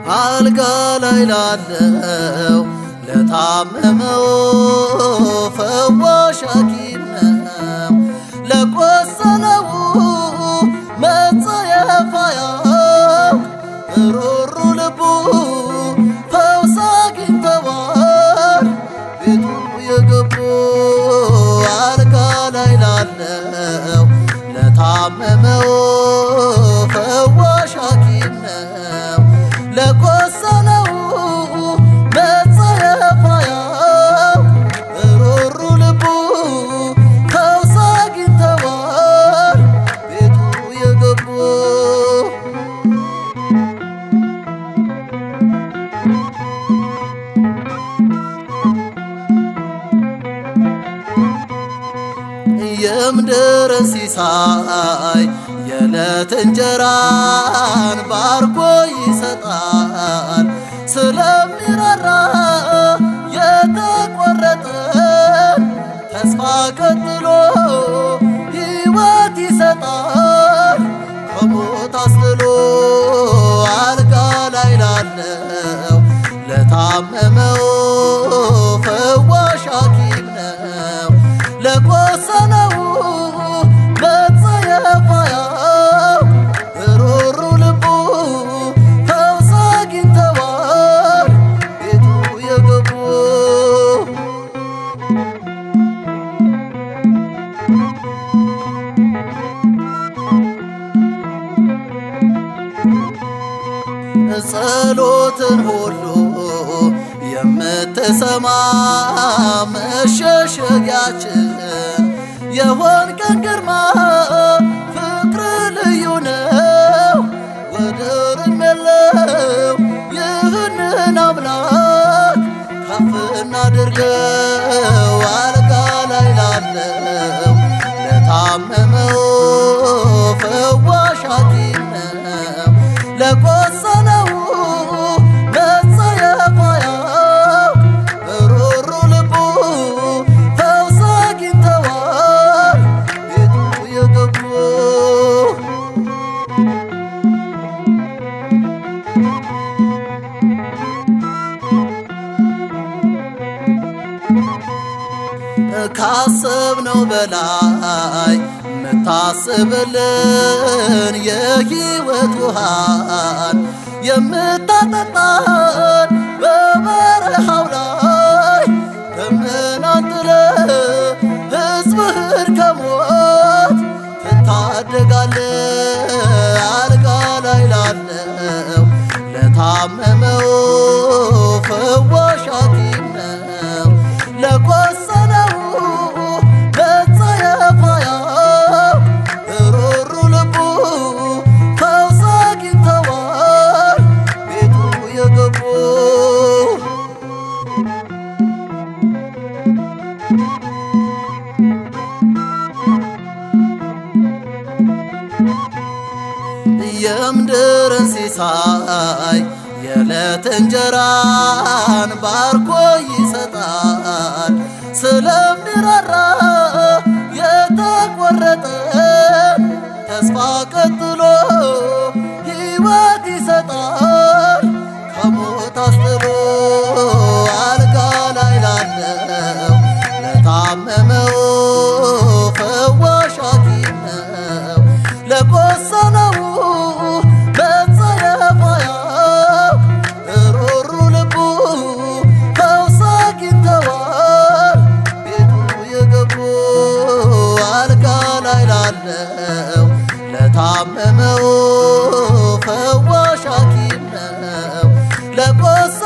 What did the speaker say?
አልጋ ላይ ላለው ለታመመው ፈዋሽ ሐኪም ነው። ለቆሰለው መጸየፋያው ሩሩ ልቡ ፈውስ አግኝተዋል። ቤቱ የገቡ አልጋ ላይ ላለው ለታመመው ፈዋሽ ሐኪም ነው። ለቆሰለው መጸየፋያው ሩሩ ልቡ ፈውስ አግኝተዋል። ቤቱ የገቡ የምድር ሲሳይ የዕለት እንጀራን ባርኮ ይሰጣል። ስለሚራራ የተቆረጠን ተስፋ ቀጥሎ ሕይወት ይሰጣል። ከሞት አስጥሎ አልጋ ላይ ላለው ለታመመው ፈዋሽ ሐኪም ነው። ለቆሰለው መጸየፋያው ሩሩ ልቡ ፈውስ አግኝተዋል። ቤቱ የገቡ ጸሎትን ሁሉ የምትሰማ መሸሸጊያችን የሆንከን ግርማ ፍቅር ልዩ ነው፣ ወደርም የለው። ይህንን አምላክ ከፍ እናድርገው። አልጋ ላይ ላለው ለታመመው ፈዋሽ ሐኪም ነው። ለቆሰለው መጸየፋያው ሩሩ ልቡ ፈውስ አግኝተዋል። ቤቱ የገቡ ካሰብነው በላይ የምታስብልን የሕይወት ውሃን የምታጠጣን በበረሃው ላይ ደመናን ጥለህ ሕዝብህን ከሞት ትታደጋለህ። አልጋ ላይ ላለው ለታመመው ፈዋሽ ሐኪም ነው። ለቆሰለው መጸየፋያው ሩሩ ልቡ ፈውስ አግኝተዋል። ቤቱ የገቡ የምድርን ሲሳይ የዕለት እንጀራን ባርኮ ይሰጣል። ስለሚራራ የተቆረጠን ተስፋ ቀጥሎ ሕይወት ይሰጣል። ከሞት አስጥሎ አልጋ ላይ ላለው ለታመመው ፈዋሽ ሐኪም ነው። ለቆሰለው መጸየፋያው ሩሩ ልቡ ፈውስ አግኝተዋል። ቤቱ የገቡ አልጋ ላይ ላለው ለታመመው ፈዋሽ ሐኪም ነው። ለቆሰ